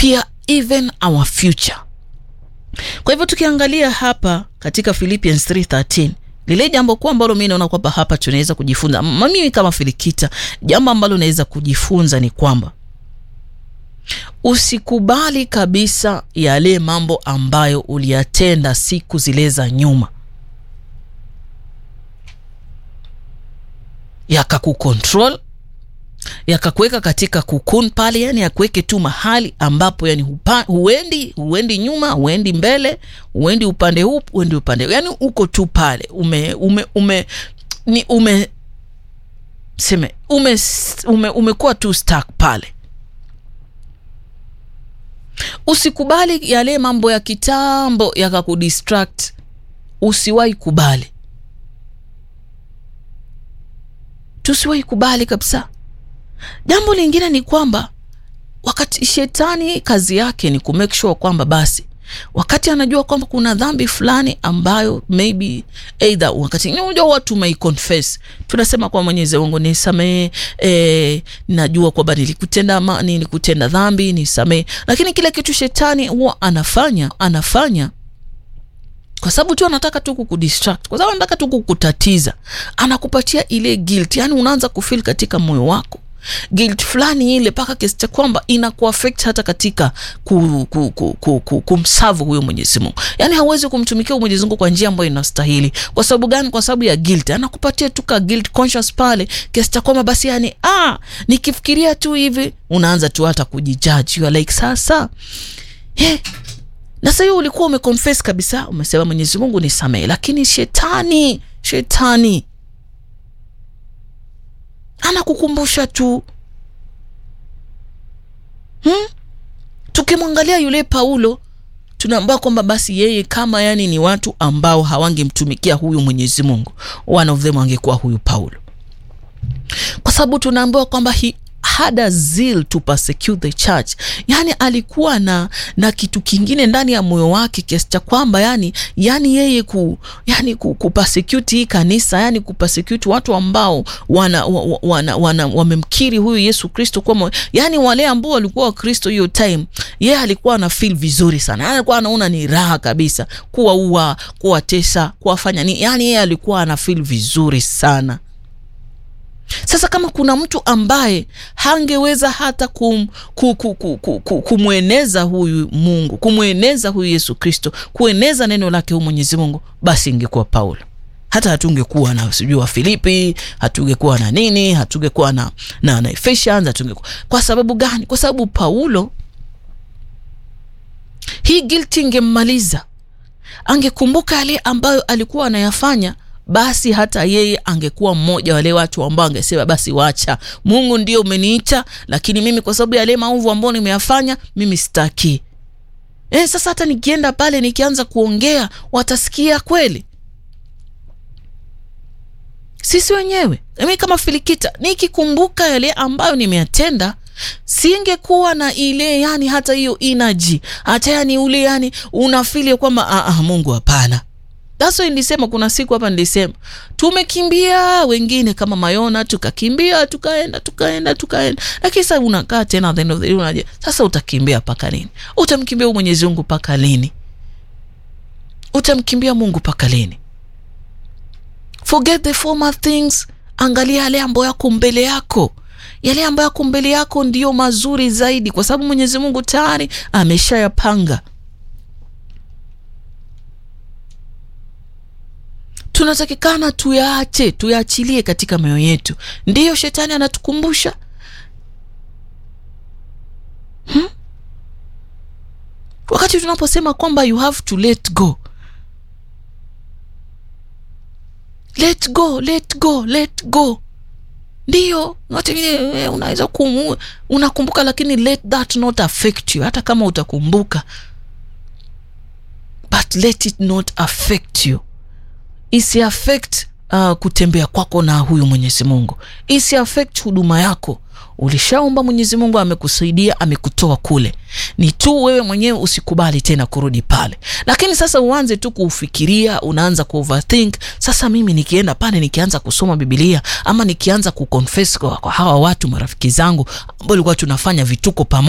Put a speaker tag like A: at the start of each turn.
A: pia even our future. Kwa hivyo tukiangalia hapa katika Philippians 3:13 lile jambo kuu ambalo mi naona kwamba hapa tunaweza kujifunza, mimi kama Filikita, jambo ambalo naweza kujifunza ni kwamba usikubali kabisa yale mambo ambayo uliyatenda siku zile za nyuma yakakukontrol yakakuweka katika kukun pale, yani yakuweke tu mahali ambapo yani hupa, huendi huendi nyuma huendi mbele huendi upande huu huendi upande yani uko tu pale ume ume ume ni ume seme ume ume umekuwa tu stuck pale. Usikubali yale mambo ya kitambo yakakudistract, usiwahi kubali, tusiwahi kubali kabisa. Jambo lingine ni kwamba wakati shetani kazi yake ni kumake sure kwamba basi wakati anajua kwamba kuna dhambi fulani ambayo maybe either wakati unajua watu may confess, tunasema kwa Mwenyezi Mungu nisamehe, eh, najua kwamba nilikutenda ma, nilikutenda dhambi nisamehe, lakini kile kitu shetani huwa anafanya anafanya kwa sababu tu anataka tu kukudistract, kwa sababu anataka tu kukutatiza, anakupatia ile guilt, yani unaanza kufeel katika moyo wako guilt fulani ile mpaka kiasi cha kwamba inakuaffect hata katika ku, ku, ku, ku, ku, kumsavu huyo Mwenyezi Mungu. Yani hauwezi kumtumikia Mwenyezi Mungu kwa njia ambayo inastahili. Kwa sababu gani? Kwa sababu ya guilt. Anakupatia tu ka guilt conscious pale kiasi cha kwamba basi, yani ah, nikifikiria tu hivi unaanza tu hata kujijudge. You are like sasa eh na sasa hiyo ulikuwa umeconfess kabisa, umesema Mwenyezi Mungu nisamehe, lakini shetani shetani anakukumbusha tu hmm? Tukimwangalia yule Paulo tunaambia kwamba basi yeye kama yani ni watu ambao hawangemtumikia huyu Mwenyezi Mungu, one of them angekuwa huyu Paulo, kwa sababu tunaambiwa kwamba he had a zeal to persecute the church, yani alikuwa na na kitu kingine ndani ya moyo wake kiasi cha kwamba yani yani yeye ku yani ku, ku persecute hii kanisa yani ku persecute watu ambao wana, wana, wana, wana wamemkiri huyu Yesu Kristo kwa yani wale ambao walikuwa Wakristo hiyo time, yeye alikuwa ana feel vizuri sana, alikuwa anaona ni raha kabisa kuwaua, kuwatesa, kuwafanya ni yani yeye alikuwa ana feel vizuri sana. Sasa kama kuna mtu ambaye hangeweza hata kum, kum, kum, kum, kum, kumweneza huyu Mungu, kumweneza huyu Yesu Kristo, kueneza neno lake huyu Mwenyezi Mungu, basi ingekuwa Paulo. Hata hatungekuwa na sijui wa Filipi, hatungekuwa na nini, hatungekuwa na na, na Ephesians, hatungekuwa. Kwa sababu gani? Kwa sababu Paulo hii guilt ingemmaliza, angekumbuka yale ambayo alikuwa anayafanya basi hata yeye angekuwa mmoja wale watu ambao angesema basi wacha, Mungu ndio umeniita, lakini mimi kwa sababu yale maovu ambayo nimeyafanya mimi sitaki. E, sasa hata nikienda pale nikianza kuongea watasikia kweli? Sisi wenyewe mimi kama Filikita nikikumbuka yale ambayo nimeyatenda singekuwa na ile yani hata hiyo energy hata yani ule yani unafili kwamba ah, ah, Mungu hapana. Daso nilisema kuna siku hapa nilisema tumekimbia wengine kama Mayona, tukakimbia tukaenda tukaenda tukaenda, lakini sasa unakaa tena at the end of the day unaje, sasa utakimbia mpaka lini? Utamkimbia Mwenyezi Mungu mpaka lini? Utamkimbia Mungu mpaka lini? Forget the former things, angalia yale ambayo yako mbele yako. Yale ambayo yako mbele yako ndiyo mazuri zaidi, kwa sababu Mwenyezi Mungu tayari ameshayapanga. Tunatakikana tuyaache, tuyaachilie katika mioyo yetu. Ndiyo shetani anatukumbusha hmm? Wakati tunaposema kwamba you have to let go, let go, let go, let go, ndiyo wengine unaweza kumu, unakumbuka, lakini let that not affect you. Hata kama utakumbuka, but let it not affect you isi affect uh, kutembea kwako na huyu Mwenyezi Mungu, isi affect huduma yako. Ulishaomba, Mwenyezi Mungu amekusaidia, amekutoa kule, ni tu wewe mwenyewe usikubali tena kurudi pale. Lakini sasa uanze tu kufikiria, unaanza ku overthink. Sasa mimi nikienda pale nikianza kusoma Biblia ama nikianza kuconfess kwa, kwa hawa watu marafiki zangu ambao walikuwa tunafanya vituko pamoja